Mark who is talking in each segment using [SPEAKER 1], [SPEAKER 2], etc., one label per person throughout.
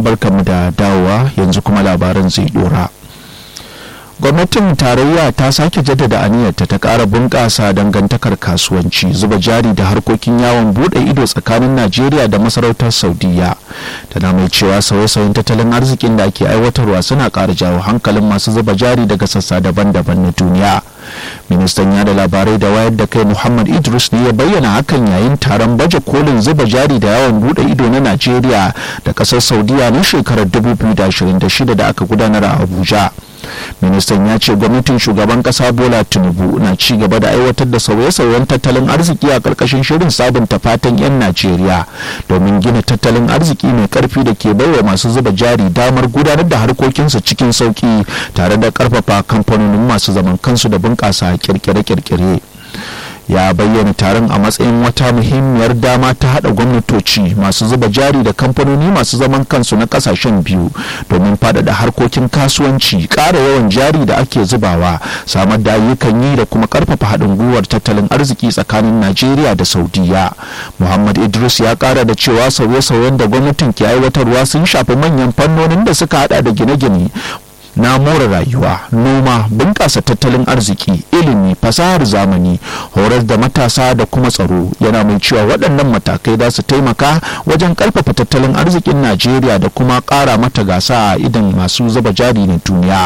[SPEAKER 1] barkamu da dawowa yanzu kuma labaran zai dora gwamnatin tarayya ta sake jaddada aniyarta ta ƙara bunƙasa dangantakar kasuwanci zuba jari da harkokin yawon buɗe ido tsakanin najeriya da masarautar saudiya tana mai cewa sauye-sauyen tattalin arzikin da ake aiwatarwa suna ƙara jawo hankalin masu zuba jari daga sassa daban-daban na duniya ministan yada labarai da wayar da kai muhammad idris ne ya bayyana hakan yayin taron baje kolin zuba jari da yawon buɗe ido na najeriya da ƙasar saudiya na shekarar 2026 da aka gudanar a abuja ministan ya ce gwamnatin shugaban kasa bola tinubu na ci gaba da aiwatar da sauye-sauyen tattalin arziki a karkashin shirin sabunta fatan 'yan najeriya domin gina tattalin arziki mai karfi da ke baiwa masu zuba jari damar gudanar da harkokinsu cikin sauki tare da karfafa kamfanonin masu zaman kansu da bunƙasa kirkire-kirkire ya bayyana taron a matsayin wata muhimmiyar dama ta hada gwamnatoci masu zuba jari da kamfanoni masu zaman kansu na kasashen biyu domin faɗaɗa harkokin kasuwanci ƙara yawan jari da ake zubawa samar da ayyukan yi da kuma ƙarfafa haɗin gwiwar tattalin arziki tsakanin najeriya da saudiya muhammad idris ya ƙara da cewa sauye-sauyen da gwamnatin ke aiwatarwa sun shafi manyan fannonin da suka hada da gine-gine na more rayuwa noma bunƙasa tattalin arziki ilimi fasahar zamani horar da matasa da kuma tsaro yana mai cewa waɗannan matakai za su taimaka wajen ƙarfafa tattalin arzikin najeriya da kuma ƙara mata gasa a idan masu zuba jari na duniya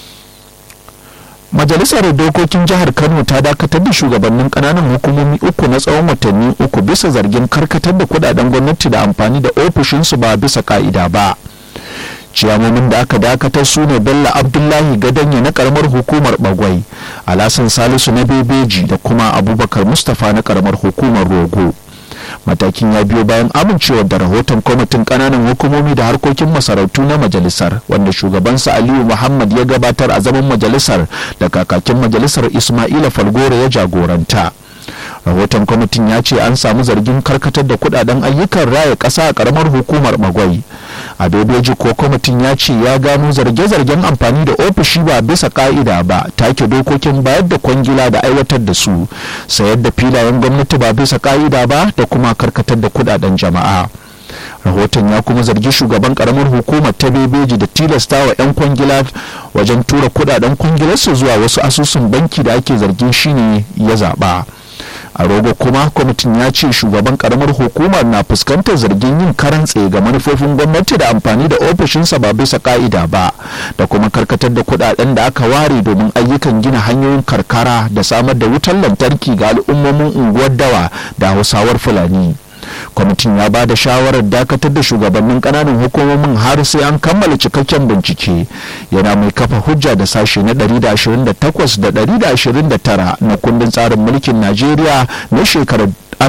[SPEAKER 1] majalisar dokokin jihar kano ta dakatar da shugabannin kananan hukumomi uku na tsawon watanni uku bisa zargin karkatar da kudaden gwamnati da amfani da ofishinsu ba bisa ka'ida ba ciyamomin da aka dakatar su ne bello abdullahi gadanya na karamar hukumar bagwai alasan salisu na bebeji da kuma abubakar mustapha na karamar hukumar rogo matakin ya biyo bayan amincewar da rahoton kwamitin kananan hukumomi da harkokin masarautu na majalisar wanda shugabansa aliyu muhammad ya gabatar a zaman majalisar da kakakin majalisar ismaila falgore ya jagoranta rahoton kwamitin ya ce an samu zargin karkatar da kudaden ayyukan raya ƙasa a karamar hukumar magwai a bebeji ko kwamitin ya ce ya gano zarge-zargen amfani da ofishi ba bisa ka'ida ba take dokokin bayar da kwangila da aiwatar da su sayar da filayen gwamnati ba bisa ka'ida ba da kuma karkatar da kudaden jama'a rahoton ya kuma zargi shugaban karamar hukumar ta bebeji da tilasta wa 'yan kwangila wajen tura kudaden kwangilarsu zuwa wasu asusun banki da ake zargin shine ya zaba. a rogo kuma kwamitin ya ce shugaban karamar hukumar na fuskantar zargin yin karan tsaye ga manufofin gwamnati da amfani da ofishinsa ba bisa ka'ida ba da kuma karkatar da kudaden da aka ware domin ayyukan gina hanyoyin karkara da samar da wutar lantarki ga al'ummomin unguwar dawa da hausawar fulani kwamitin ya ba da shawarar dakatar da shugabannin kananan hukumomin har sai an kammala cikakken bincike yana mai kafa hujja da sashe na 128 da 129 na kundin tsarin mulkin najeriya na shekarar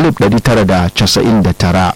[SPEAKER 1] 1999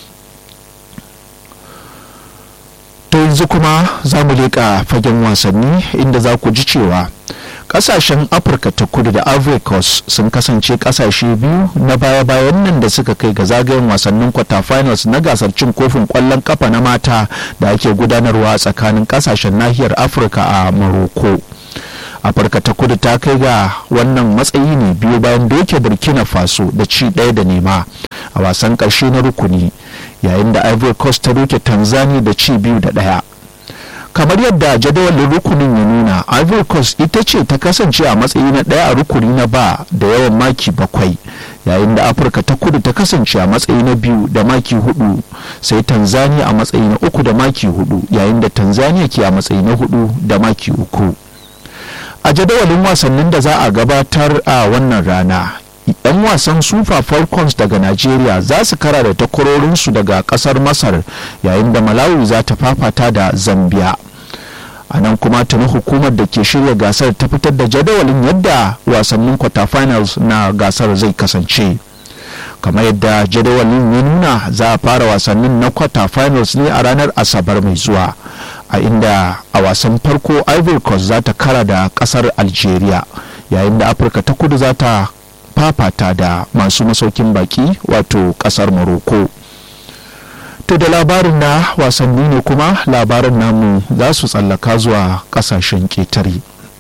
[SPEAKER 1] to yanzu kuma za mu leƙa fagen wasanni inda za ku ji cewa kasashen afirka ta kudu da ivory coast sun kasance kasashe biyu na baya-bayan nan da suka kai ga zagayen wasannin quarterfinals na gasar cin kofin kwallon kafa na mata da ake gudanarwa tsakanin kasashen nahiyar afirka a morocco afirka ta kudu ta kai ga wannan matsayi ne biyu bayan doke burkina faso da ci ɗaya da nema a wasan ƙarshe na rukuni yayin da ivory coast ta doke tanzania da ci biyu da ɗaya kamar yadda jadawalin rukunin ya nuna ivory coast ita ce ta kasance a matsayi na ɗaya a rukuni na ba da yawan maki bakwai yayin da afirka ta kudu ta kasance a matsayi na biyu da maki hudu sai tanzania a matsayi na uku da maki hudu yayin da tanzania ke a matsayi na hudu da maki uku a jadawalin wasannin da za a gabatar a wannan rana 'yan wasan super falcons daga nigeria za su kara da takwarorinsu daga kasar masar yayin da malawi za ta fafata da zambia a nan kuma tuni hukumar da ke shirya gasar ta fitar da jadawalin yadda wasannin quarterfinals na gasar zai kasance kamar yadda jadawalin ya nuna za a fara wasannin na quarterfinals ne a ranar asabar mai zuwa a inda a wasan farko ivory coast za ta kara da kasar algeria yayin da afirka ta kudu za ta fafata da masu masaukin baki wato kasar morocco to da labarin na wasanni ne kuma labarin namu za su tsallaka zuwa kasashen ƙetare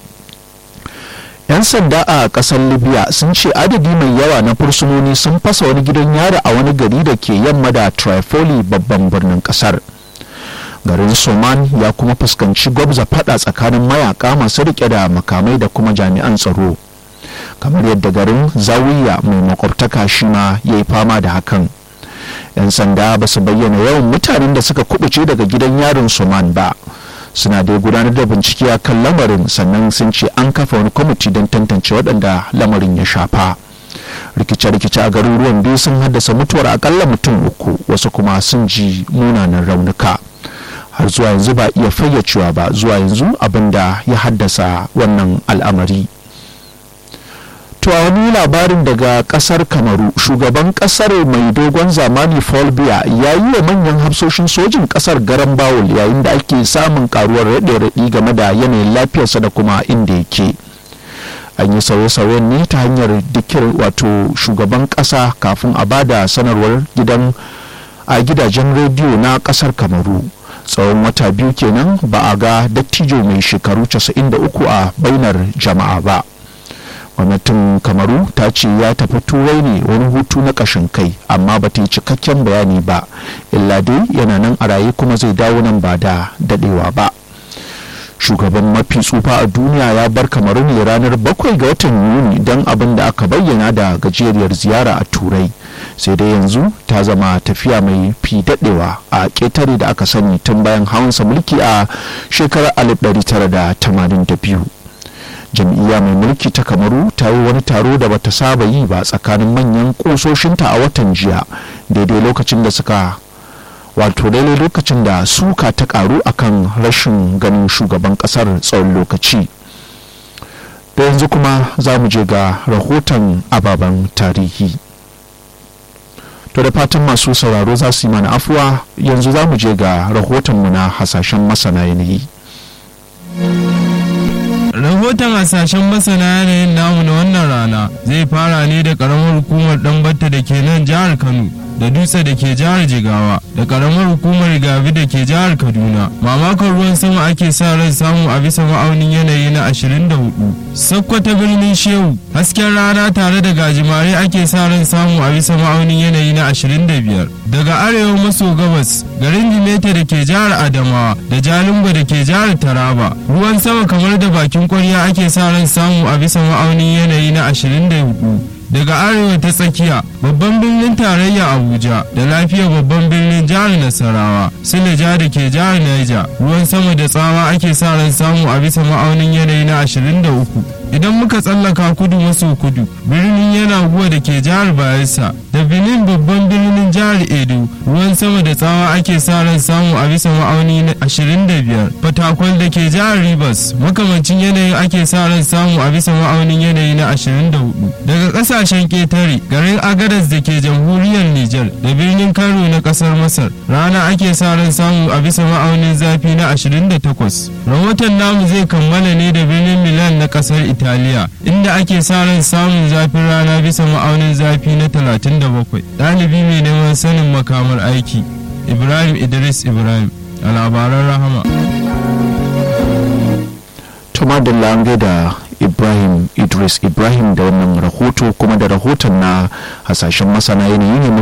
[SPEAKER 1] 'yan sanda a kasar libya sun ce adadi mai yawa na fursunoni sun fasa wani gidan yari a wani gari da ke yamma da tripoli babban birnin kasar garin soman ya kuma fuskanci gwabza fada tsakanin mayaka masu rike da makamai da kuma jami'an tsaro kamar yadda garin zawiya mai makwabtaka shi ma ya yi fama da hakan 'yan sanda ba su bayyana yawan mutanen da suka kubuce daga gidan yarin soman ba suna dai gudanar da bincike a kan lamarin sannan sun ce an kafa wani kwamiti don tantance waɗanda lamarin ya shafa rikice-rikice a garuruwan biyu sun haddasa mutuwar akalla mutum uku wasu kuma sun ji munanan raunuka har zuwa yanzu ba iya fayyacewa ba zuwa yanzu abin da ya haddasa wannan al'amari To a wani labarin daga kasar Kamaru, shugaban kasar mai dogon zamani Paul Biya ya yi wa manyan hafsoshin sojin kasar garan bawul yayin da ake samun karuwar raɗe-raɗi game da yanayin lafiyarsa da kuma inda yake. An yi sauye-sauyen ne ta hanyar dikir wato shugaban kasa kafin a bada sanarwar gidan a gidajen rediyo na kasar Kamaru. tsawon wata biyu kenan ba a ga dattijo mai shekaru 93 a bainar jama'a ba. gwamnatin kamaru ta ce ya tafi turai ne wani hutu na kashin kai amma ba ta yi cikakken bayani ba illa dai yana nan a raye kuma zai dawo nan ba da dadewa ba shugaban mafi tsufa a duniya ya bar kamaru ne ranar bakwai ga watan yuni don abin da aka bayyana da gajeriyar ziyara a turai sai dai yanzu ta zama tafiya mai fi dadewa a ƙetare da aka sani tun bayan hawansa mulki a shekarar 1982 jam'iyya mai mulki ta kamaru ta yi wani taro da bata saba yi ba tsakanin manyan kusoshinta a watan jiya daidai lokacin da suka wato daidai lokacin da suka ta karu akan rashin ganin shugaban kasar tsawon lokaci da yanzu kuma za mu je ga rahoton ababen tarihi to da fatan masu sauraro za su yi mana afuwa yanzu za mu je ga rahotonmu na hasashen masana yanayi
[SPEAKER 2] rahoton hasashen masana yanayin namu na wannan rana zai fara ne da karamar hukumar ɗanbatta da ke nan jihar kano da dutse da ke jihar jigawa da karamar hukumar gabi da ke jihar kaduna mamakon ruwan sama ake sa ran samu a bisa ma'aunin yanayi na 24 sakkwata birnin shehu hasken rana tare da gajimare ake sa ran samu a bisa ma'aunin yanayi na 25 daga arewa maso gabas garin jimeta da ke jihar adamawa da jalingo da ke jihar taraba ruwan sama kamar da bakin kwarya ake sa ran samu a bisa ma'aunin yanayi na 24 daga arewa ta tsakiya babban birnin tarayya abuja da lafiyar babban birnin jihar nasarawa sileja da ke jihar niger ruwan sama da tsawa ake sa ran samu a bisa ma'aunin yanayi na 23 idan muka tsallaka kudu maso kudu birnin yana guwa da ke jihar bayelsa da benin babban birnin jihar edo ruwan sama da tsawa ake sa ran samu a bisa ma'auni na 25 fatakwal da ke jihar rivers makamancin yanayin ake sa ran samu a bisa ma'aunin yanayi na 24 daga kasashen ketare garin agadas da ke jamhuriyar niger da birnin kano na kasar masar rana ake sa ran samu a bisa ma'aunin zafi na 28 rahoton namu zai kammala ne da birnin milan na kasar italiya inda ake sa ran samun zafin rana bisa ma'aunin zafi na 37 ɗalibi mai neman sanin makamar aiki ibrahim idris ibrahim a labaran rahama
[SPEAKER 1] tuma da lange da ibrahim idris ibrahim da wannan rahoto kuma da rahoton na hasashen masana yanayi ne